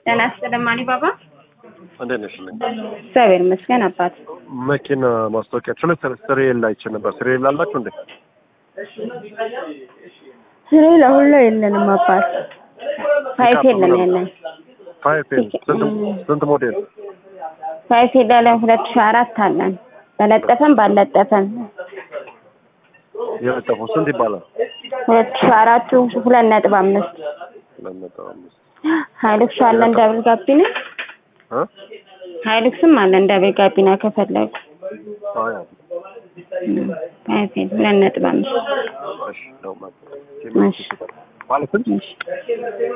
ጤና ይስጥልኝ አሊባባ። እንዴት ነሽ? እግዚአብሔር ይመስገን አባት። መኪና ማስታወቂያችሁ ላይ ስሬል አይቼ ነበር። ስሬል አላችሁ እንዴ? ስሬ ለሁሉ የለንም አባት። ፋይፍ የለም ያለን ፋይፍ ስንት ስንት ሞዴል? ፋይፍ የለን ሁለት ሺህ አራት አለን በለጠፈን ባልለጠፈን የለጠፈው ስንት ይባላል? ሁለት ሺህ አራቱ ሁለት ነጥብ አምስት ሁለት ነጥብ አምስት ሀይሉክስ አለን ደብል ጋቢና እ ሀይሉክስም አለን ደብል ጋቢና ከፈለጉ አያ ፋይፍ ሁለት ነጥብ አምስት እሺ ነው ማለት እሺ ማለት ስንት እሺ